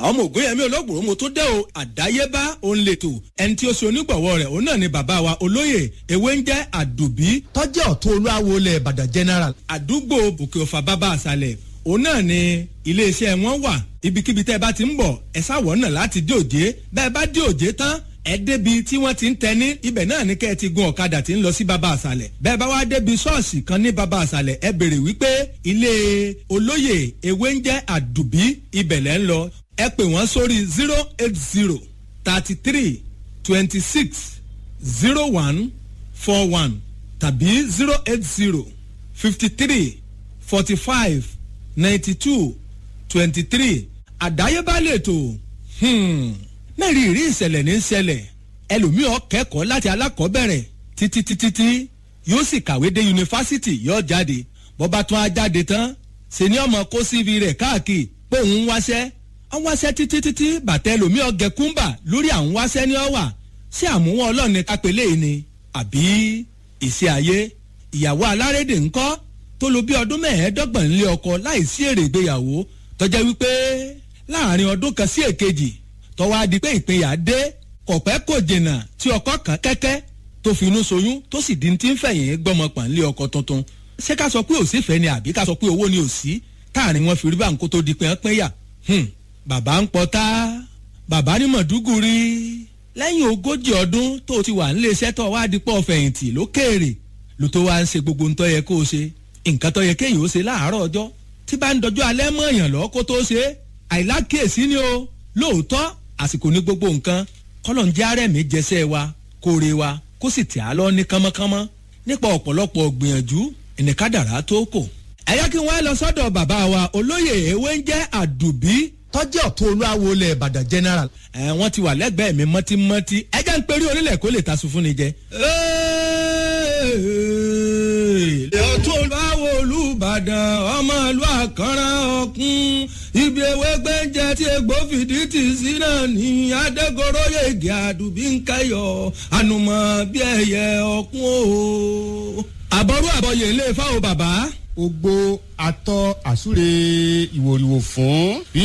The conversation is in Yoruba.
ọmọ ògúnyẹmí olóògbòrò mo tó dé o àdáyébá òun lètò ẹni tí ó ṣe onígbọ̀wọ́ rẹ̀ òun náà ni bàbá wa olóyè ewé ń jẹ́ àdùbí tọ́jú ọ̀tún olúwawo lẹ̀ ìbàdàn general. àdúgbò òkè ọ̀fà bàbá àṣàlẹ̀ òun náà ni iléeṣẹ́ wọn wà ibikíbi tẹ́ ẹ bá ti ń bọ̀ ẹ sáwọ̀ náà láti dé òjé bẹ́ẹ̀ bá dé òjé tán ẹ débi tí wọ́n ti ń tẹni ibẹ̀ náà ní kẹ́ ẹ ti gun ọ̀kadà tí ń lọ sí baba àṣàlẹ̀ bẹ́ẹ̀ bá wá débi ṣọ́ọ̀ṣì kan ní baba àṣàlẹ̀ ẹ béèrè wípé ilé olóyè ewé ń jẹ́ àdùbí ibẹ̀ lẹ́ ń lọ ẹ pè wọ́n sórí zero eight zero thirty three twenty six zero one four one tàbí zero eight zero fifty three forty five ninety two twenty three àdáyébá lè tó mẹ́rin ìrí ìṣẹ̀lẹ̀ ní ṣẹlẹ̀ ẹlòmíì kẹ́kọ̀ọ́ láti alákọ̀ọ́bẹ̀rẹ̀ títí títí tí yóò sì kàwé dé yunifásitì yóò jáde bọ́ba tún á jáde tán ṣe ni ọmọ kó síbi rẹ̀ káàkiri pé òun ń wáṣẹ́ ń wáṣẹ́ títí títí bàtẹ́ ẹlòmíì ọ̀gẹ̀ kúńbà lórí àwọn wáṣẹ́ ní ọ̀wà ṣé àmúwọ̀n ọlọ́ọ̀ni kápẹ́lẹ́ yìí ni àbí ìṣe ayé ìyàwó alárédè ńkọ́ tó lo bí ọdún mẹ́ẹ̀ẹ́dọ́gbọ̀n nílé ọkọ láìsí èrè ìgbéyàwó tọ́jà wípé láàrin ọdún kan sí èkejì tọ́wọ́ adi pé ìpínyà dé kọ̀pẹ́ kò jìnnà tí ọkọ kan kẹ́kẹ́ tó fi inú soyún tó sì di ti ń fẹ̀yìn gbọ́mọpọ̀n lé ọkọ tuntun ṣé ká sọ pé òsì fẹ́ ni àbí ká sọ pé owó ni òsì táàrin wọn fi rí báńkó tó di pé wọ́n pín yà bàbá ń pọtá bàbá ní mọ̀dúgùrí lẹ́yìn ogójì ọdún tó ti wà nílé iṣẹ́ tó wá dípọ̀ fẹ̀yìntì lókèèrè ló tó wá ń ṣe gbogbo ntọ́ yẹ kó o ṣe nǹkan tó yẹ kéèyàn ó ṣe láàárọ̀ ọjọ́ tí bá ń dọjọ́ alẹ́ mọ́ èèyàn lọ́ kó tó ṣe àìlákèésí ni o lóòótọ́ àsìkò ní gbogbo nǹkan kọ́lọ̀ ń jẹ́ àrẹ̀mí jẹsẹ̀ wa kóore wa kó sì tẹ̀ á lọ ní kánmọ́kánmọ́ nípa ọ̀pọ̀lọpọ̀ gbìyànjú ìnìkádàrá tó kò. ẹ yẹ kí wọ́n lọ sọ́dọ̀ bàbá wa olóyè ewé ń jẹ́ àdùbí tọ́jú ọ̀tún olúwawo lẹ̀ ìbàdàn general. ẹ wọ́n ti wà lẹ́gbẹ̀ẹ́ mi mọ́tímọ́tí ẹ jẹ́ ń perí orílẹ̀ kó lè ta sùn fún ni jẹ. ọ̀tún olúwawo olùbàdàn ọmọ ìlú àkàrà ọ̀kún ibi ewé gbẹ́ǹjẹ tí egbò fìdí tì sí náà ní adégoróyè ègè àdùbí ń kẹyọ̀ ànùmọ̀ bí ẹyẹ ọ̀kún o. àbọ̀rú àbọ̀yè ilé fáwọn bàbá. ogbó atọ́ àsúre ìwòrìwò fún bí